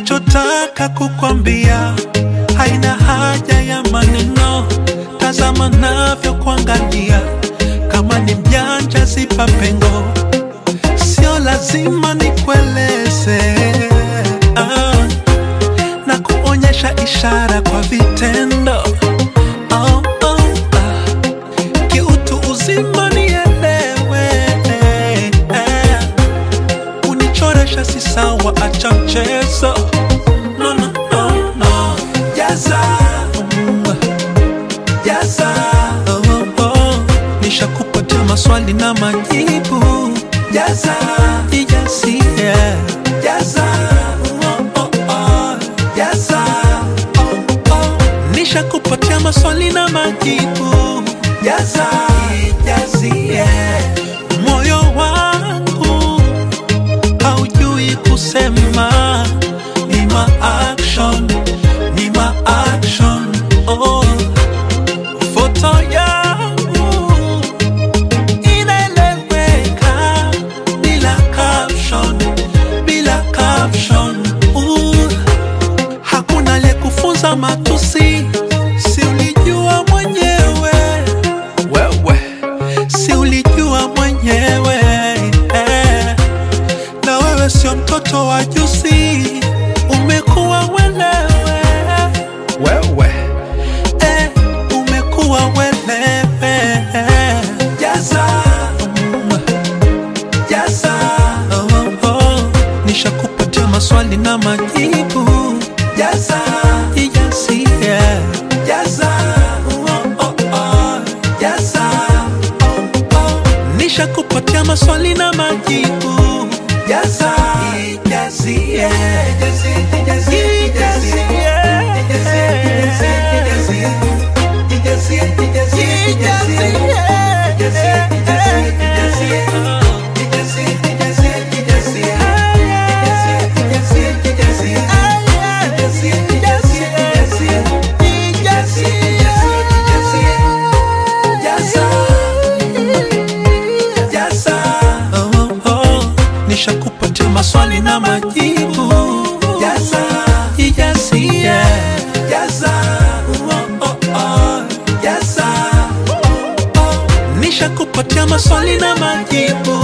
nachotaka kukwambia haina haja ya maneno, tazama navyokuangalia, kama ni mjanja zipa pengo, sio lazima nikueleze ah, na kuonyesha ishara kwa vitendo oh, oh, ah. kiutu uzima nielewe eh, unichoresha si sawa, acha mchezo no, no, no, no. Jaza mm, jaza oh, oh. nishakupatia maswali na majibu jaza ijazie jaza oh, oh, oh. jaza oh, oh. nishakupatia maswali na majibu jaza ijazie moyo wangu haujui kusema ni ma action ni ma action oh foto yangu inaeleweka bila caption bila caption uh, hakuna aliyekufunza matusi si ulijua mwenyewe wewe si ulijua mwenyewe eh. na wewe sio mtoto wa juzi umekuwa welewe wewe eh, umekuwa welewe jaza mm, jaza oh, oh. nishakupatia maswali na majibu jaza ijazie jaza oh, oh, oh. jaza oh, oh. nishakupatia maswali na majibu jaza ijazie Oh, oh, nishakupatia maswali na majibu jaza ijazie jaza oh, oh, oh, jaza oh, oh. nishakupatia maswali na majibu